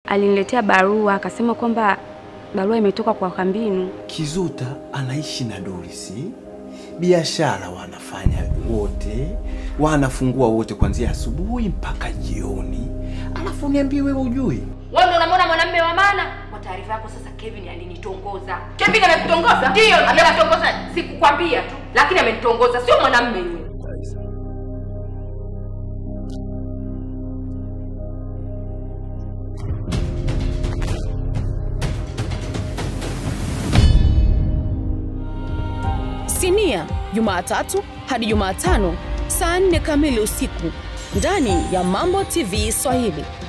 aliniletea barua akasema kwamba barua imetoka kwa Kambinu. Kizuta anaishi na Dorisi, biashara wanafanya wote, wanafungua wote kuanzia asubuhi mpaka jioni, alafu niambie wewe ujui Wewe ndio unamwona mwanamume wa maana? Kwa taarifa yako sasa Kevin alinitongoza. Kevin amekutongoza? Ndio, amenitongoza. Sikukwambia tu, lakini amenitongoza, sio mwanamume yule. Sinia Jumatatu hadi Jumatano saa 4 kamili usiku ndani ya Mambo TV Swahili.